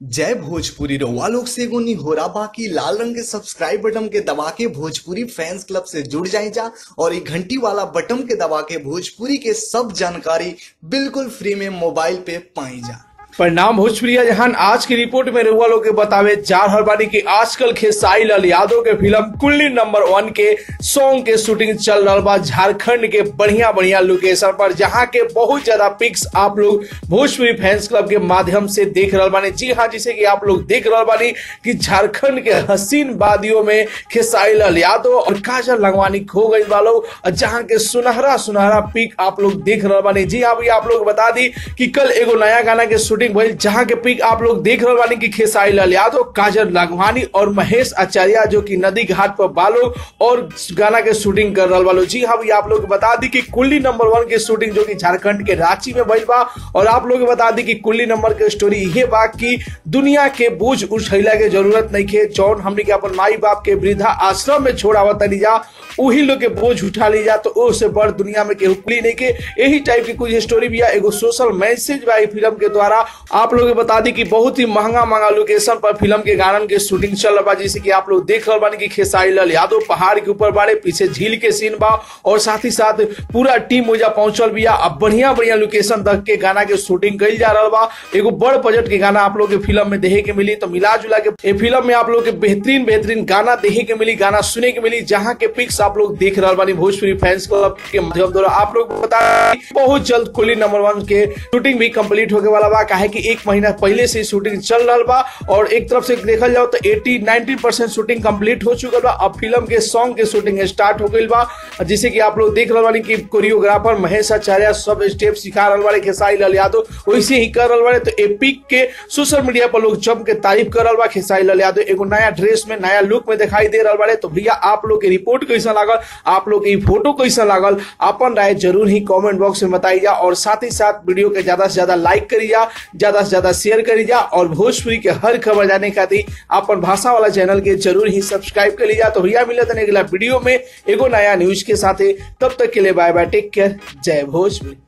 जय भोजपुरी रउआ लोग से एगो निहोरा बाकी लाल रंग के सब्सक्राइब बटन के दबा के भोजपुरी फैंस क्लब से जुड़ जाए जा और ये घंटी वाला बटन के दबा के भोजपुरी के सब जानकारी बिल्कुल फ्री में मोबाइल पे पाई जा परिणाम भोजपुरिया जहान आज की रिपोर्ट में रहुआ लोग के बतावे जा रहल बानी कि आजकल खेसारी लाल यादव के फिल्म कुल्ली नंबर वन के सॉन्ग के शूटिंग चल रहा बा झारखंड के बढ़िया बढ़िया लोकेशन पर जहां के बहुत ज्यादा पिक्स आप लोग भोजपुरी फैंस क्लब के माध्यम से देख रहल बानी जी हाँ जिसे कि आप लोग देख रहल बानी कि झारखंड के हसीन वादियों में खेसारी लाल यादव और काजल लंगवानी खो गई वालों और जहां के सुनहरा सुनहरा पिक आप लोग देख रहल बानी जी हाँ भैया आप लोग बता दी कि कल एगो नया गाना के शूटिंग भइल जहां के पिक आप लोग देख रहल बानी कि खेसारी लाल यादव काजल लाघवानी और महेश आचार्य जो कि नदी घाट पर बालो और गाना के शूटिंग कर रहल बालो जी हाँ भैया आप लोग बता दी कि कुल्ली नंबर वन के शूटिंग जो कि झारखंड के रांची में भइल बा और आप लोग बता दी कि कुल्ली नंबर के स्टोरी ये बा कि दुनिया के बोझ उठैला के जरूरत नहीं के जौन हमने के अपन माई बाप के वृद्धा आश्रम में छोड़ावत तनी जा वही लोग के बोझ उठा ली जा तो उससे बड़ दुनिया में केहू कुली नहीं के यही टाइप की कुछ स्टोरी भी है एगो सोशल मैसेज बा फिल्म के द्वारा आप लोग बता दी कि बहुत ही महंगा महंगा लोकेशन पर फिल्म के गानन के शूटिंग चल रहा बा जैसे कि आप लोग देख रहे बानी कि खेसारी लाल यादव पहाड़ के ऊपर बाड़े पीछे झील के सीन बा और साथ ही साथ पूरा टीम ओजा पहुंचल बिया अब बढ़िया बढ़िया लोकेशन तक के गाना के शूटिंग कल जा रहा बा एगो बड़ बजट के गाना आप लोग के फिल्म में देखे के मिली तो मिला जुला के ए फिल्म में आप लोग के बेहतरीन बेहतरीन गाना देखे के मिली गाना सुने के मिली जहाँ के पिक्स आप लोग देख रहा बानी भोजपुरी फैंस क्लब के माध्यम द्वारा आप लोग बता दें कि बहुत जल्द कुली नंबर वन के शूटिंग भी कंप्लीट होके वाला बा काहे कि एक महीना पहले से शूटिंग चल रहा बा और एक तरफ से देखल जाओ तो 80 90 परसेंट शूटिंग कंप्लीट हो चुकल बा अब फिल्म के सॉन्ग के शूटिंग स्टार्ट हो गई बा जिसे कि आप लोग देख रहे बानी कि कोरियोग्राफर महेश आचार्य सब स्टेप सिखा रहे बारे खेसारी लाल यादव वैसे ही कर रहे बारे तो एपिक के सोशल मीडिया पर लोग जम के तारीफ कर रहा बा खेसारी लाल यादव एगो नया ड्रेस में नया लुक में दिखाई दे रहा बारे तो भैया आप लोग के रिपोर्ट कैसा लागल आप लोग के फोटो कैसा लागल अपन राय जरूर ही कमेंट बॉक्स में बताई जा और साथ ही साथ वीडियो के ज्यादा से ज्यादा लाइक करी जा ज्यादा से ज्यादा शेयर करी जा और भोजपुरी के हर खबर जाने खातिर अपन भाषा वाला चैनल के जरूर ही सब्सक्राइब कर लीजा तो भैया मिलत अगला वीडियो में एगो नया न्यूज के साथ तब तक के लिए बाय बाय टेक केयर जय भोजपुरी